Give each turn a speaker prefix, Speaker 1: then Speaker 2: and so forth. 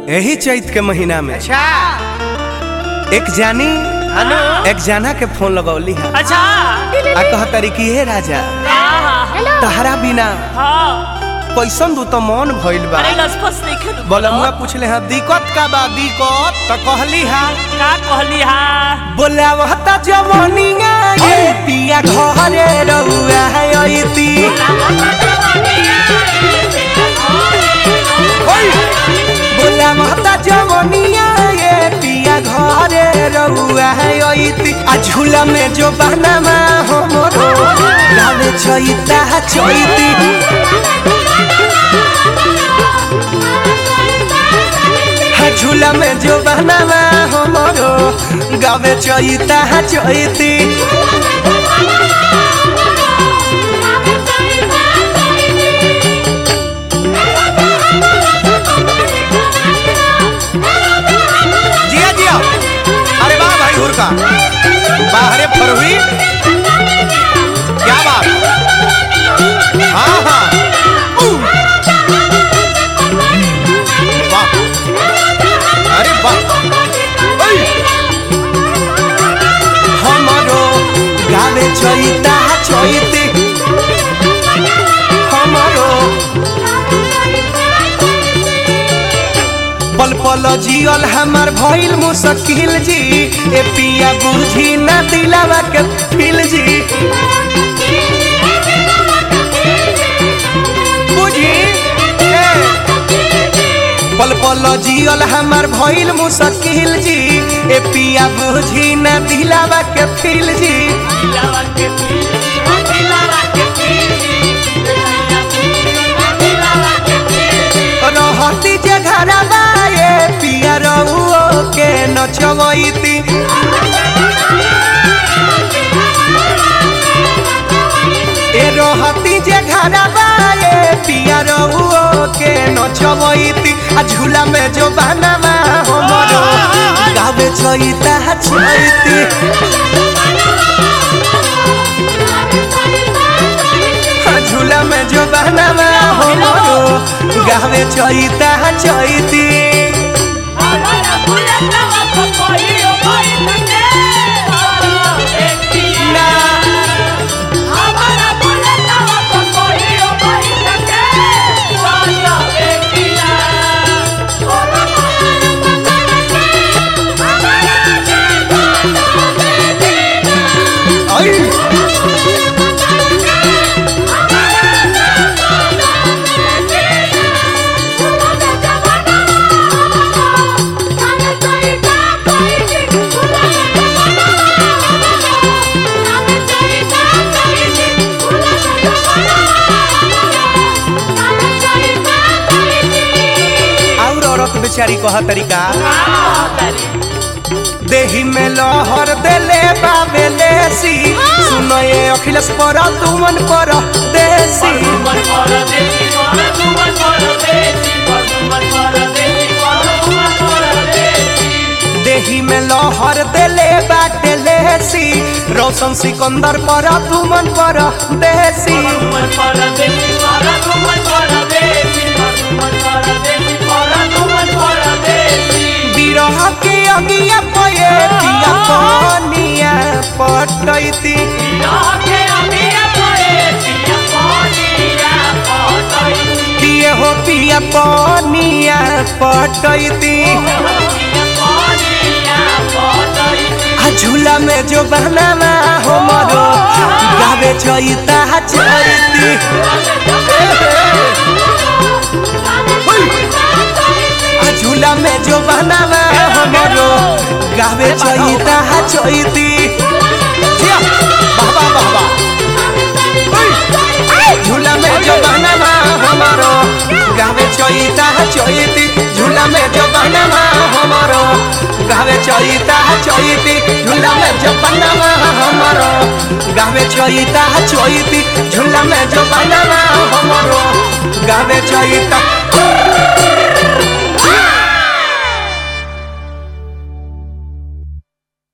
Speaker 1: यही चैत के महीना में
Speaker 2: अच्छा
Speaker 1: एक जानी
Speaker 2: हेलो
Speaker 1: एक जाना के फोन लगौली है
Speaker 2: अच्छा
Speaker 1: आ कह तरी कि हे राजा
Speaker 2: हाँ
Speaker 1: तहरा बिना
Speaker 2: हाँ
Speaker 1: कैसन दू तो मन भइल बा
Speaker 2: अरे लसपस नहीं खेल
Speaker 1: बोलमुआ पूछले हा दिक्कत का बा दिक्कत त कहली हा
Speaker 2: का कहली हा
Speaker 1: बोलावता जवनिया ये पिया घरे रहुआ है अइती बोलावता जवनिया ये पिया घरे रहुआ है अइती आ झूला में जो बहनामा हमरो गावे छइता छइती हा झूला में जो बहनामा हमरो गावे चइता चइती जिया जिया अरे वाह भाई हुरका बाहरे फरहुई क्या बात हाँ हाँ ऊ। वाह अरे वाह ओय। हमरो गावे चइता चइती हमरो पल पल जियल हमार भइल मुश्किल जी ए पिया बुझी ना दिलावा के फिल जी बुझी ए पल पल जियल हमार भइल मुश्किल जी ए पिया बुझी ना दिलावा के फिल जी रहती जे घरवा ए पिया रहुओ के नचवैती ए रहती जे घरवा ए पिया रहुओ के नचवैती आ झूला में जो बहनामा हमरो गावे छइता छइती आ झूला में जो बहनामा हमरो गावे छइता छइती ना आई और औरत बेचारी कह तरीका देही में लहर देले बाबे लेसी सुनो ये अखिलेश पर तुमन पर देसी देही में लहर देले बाटे लेसी रोशन सिकंदर पर तुमन पर देसी बिरह के अगिया पये पिया पनिया पटैती पिए हो पिया पनिया पटैती आ झूला में जो बहनामा हमरो गावे छइता छइती आ झूला में जो बहनामा हमरो गावे छइता छइती जिया, बाबा बाबा झूला में जो बहनामा हमरो गावे छइता छइती झूला में जो बहनामा हमरो गावे छइता छइती झूला में जो बहनामा हमरो गावे छइता छइती झूला में जो बहनामा हमरो गावे छइता